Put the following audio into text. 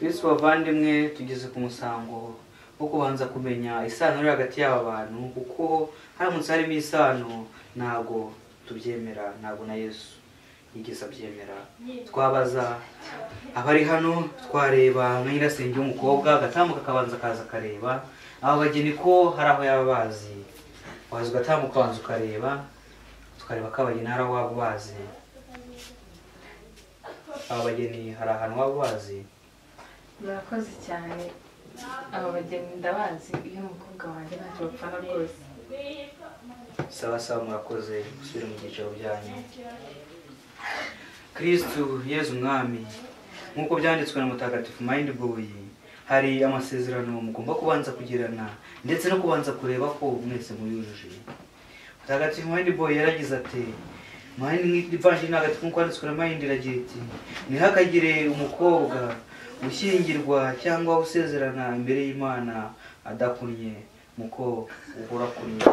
yesu bavandimwe tugeze ku musango wo kubanza kumenya isano iri hagati y'aba bantu kuko haramutse harimo isano ntabwo tubyemera ntabwo na yesu yigeze abyemera twabaza abari hano twareba nka nyirasenge w'umukobwa agatambuka akabanza akaza akareba aba bageni ko hari aho yaba bazi waza ugatambuka ukabanza ukareba tukareba ko abageni hari aho waba ubazi aba bageni hari ahantu waba ubazi murakoze cyane aba bageni ndabazi iyo umukobwa wanjye ntacyo bapfana rwose saba saba murakoze gusubira mu byiciro byanyu kirisitu yezu umwami nk'uko byanditswe na mutagatifu mayindi boyi hari amasezerano mugomba kubanza kugirana ndetse no kubanza kureba ko mwese muyujuje mutagatifu mayindi boyi yaragize ati mayindi ivanjiri ntagatifu nk'uko yanditswe na mayindi iragira iti ntihakagire umukobwa ushyingirwa cyangwa usezerana imbere y'imana adakunnye muko uhora kunnye